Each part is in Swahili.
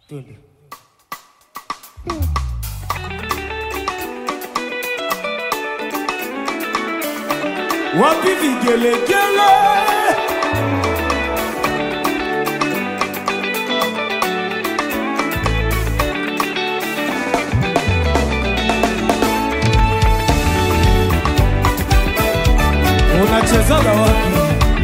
Twende. Wapi vigelegele? Unachezaga wapi?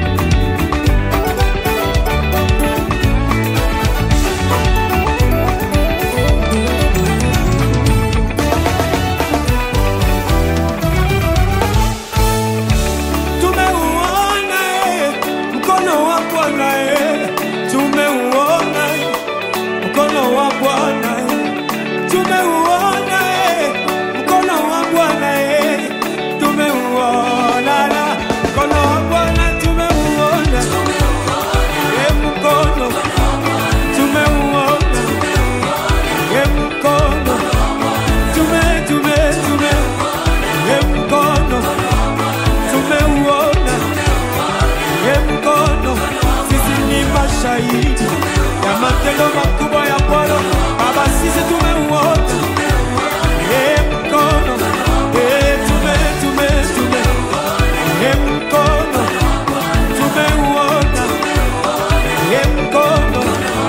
Tumeuona eh, mkono wa Bwana eh, tumeuona eh, mkono wa Bwana eh, tumeuona eh, mkono wa Bwana eh, tumeuona na mkono wa Bwana tumeuona eh, mkono tumeuona eh, mkono tume tume tume eh, mkono tumeuona ye mkono, sisi ni mashahidi ya matendo makubwa ya Bwana. Baba, sisi tumeuona ye mkono, ye tume tume tume ye mkono, tumeuona ye mkono,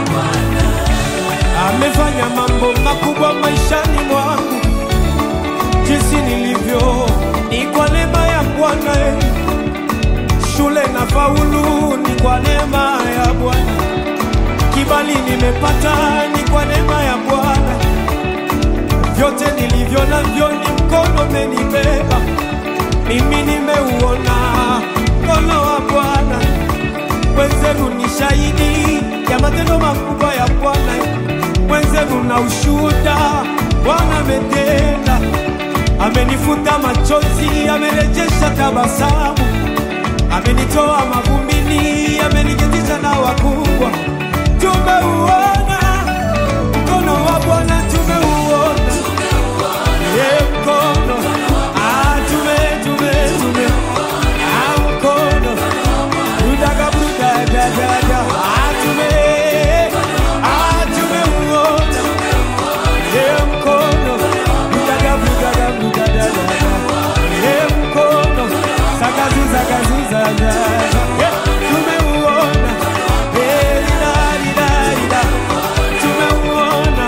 amefanya mambo makubwa maishani mwangu jinsi nilivyo ni kwa neema ya Bwana. eh. Shule na faulu ni kwa neema ya Bwana, kibali nimepata ni kwa neema ya Bwana, vyote nilivyo navyo ni mkono umenibeba mimi, nimeuona mkono wa Bwana. Wenzenu ni shahidi ya matendo makubwa ya Bwana, wenzenu na ushuhuda, Bwana ametenda amenifuta machozi, amerejesha tabasamu, amenitoa mavumbini, ameniketisha na wakubwa. Tumeuona mkono wa Bwana, tumeuona ye mkono ah, tume tume tume ah, mkono budaga budadadada ah, tume ah, tumeuona ye mkono budaga budaga budadadada ye mkono sagazuza gazuza tumeuona Eh, lila, lila, lila. tumeuona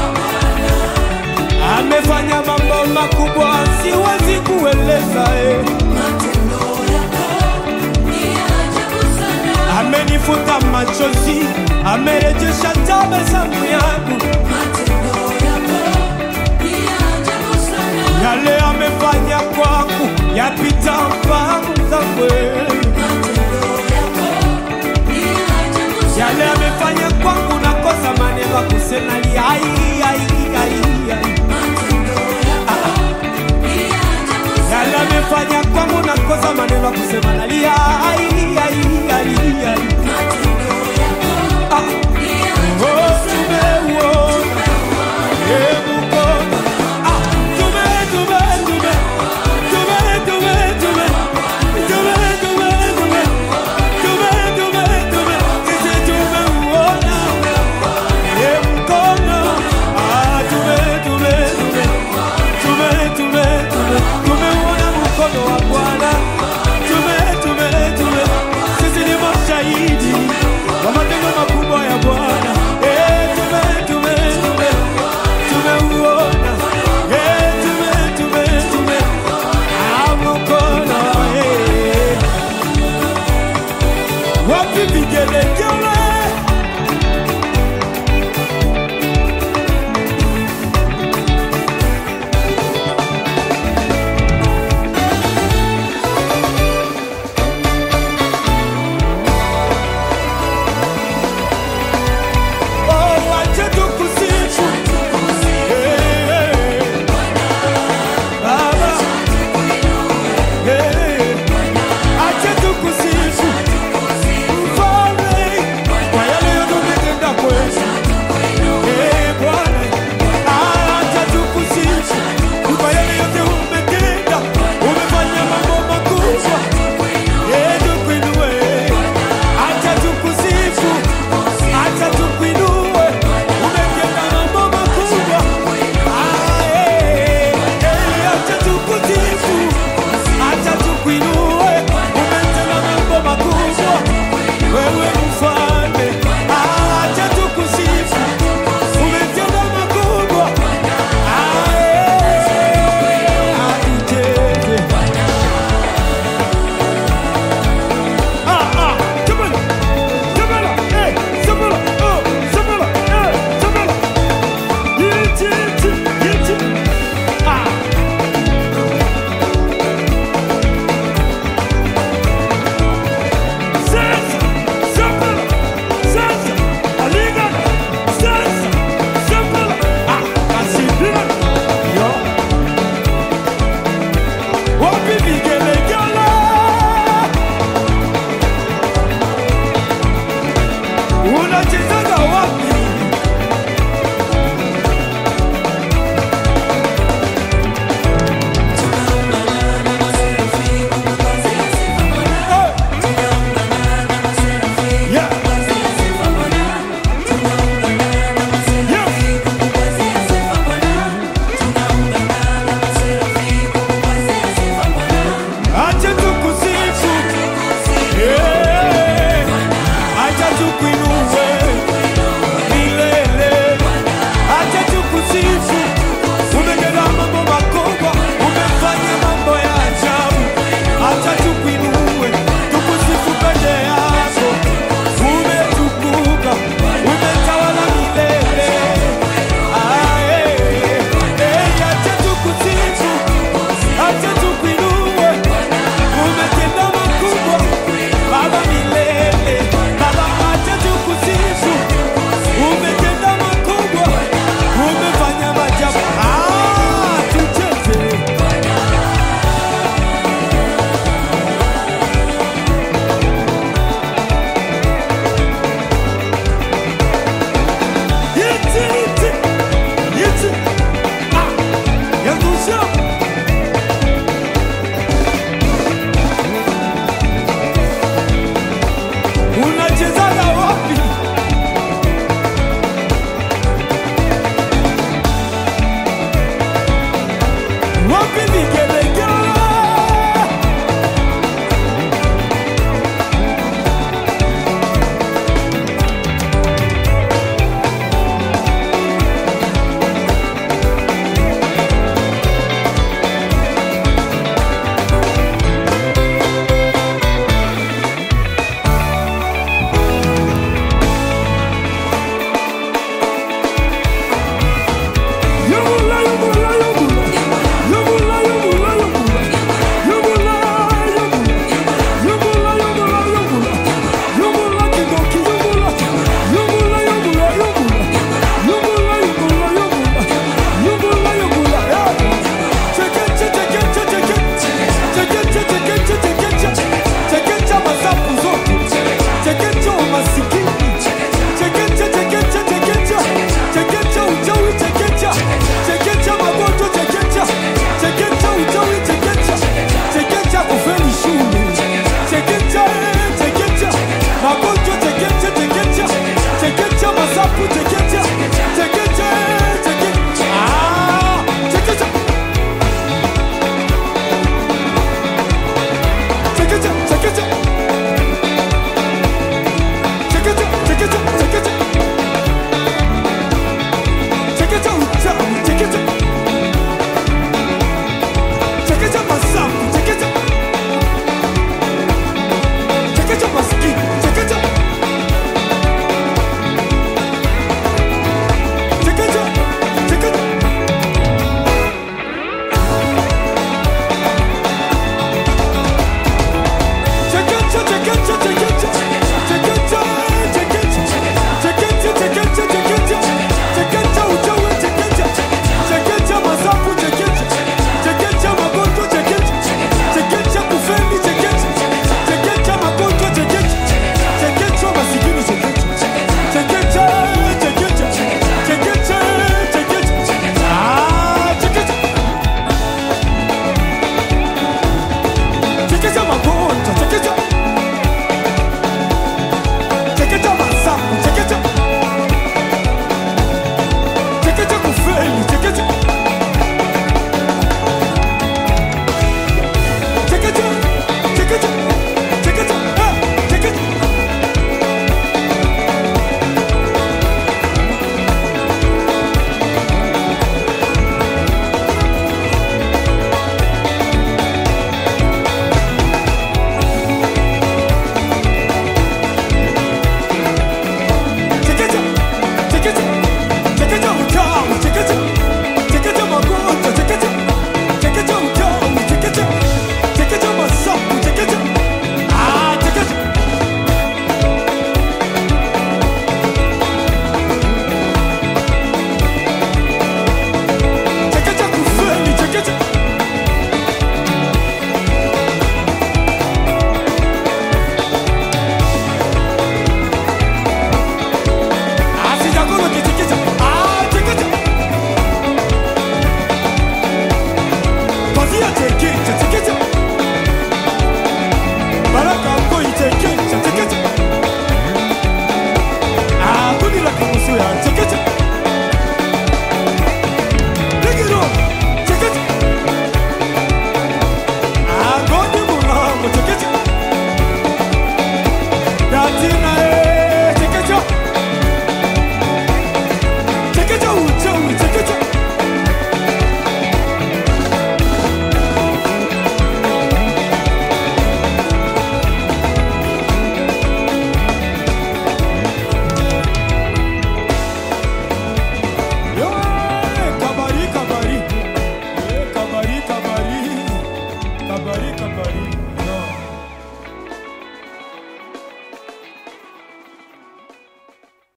amefanya mambo makubwa siwezi kueleza eh. amenifuta machozi amerejesha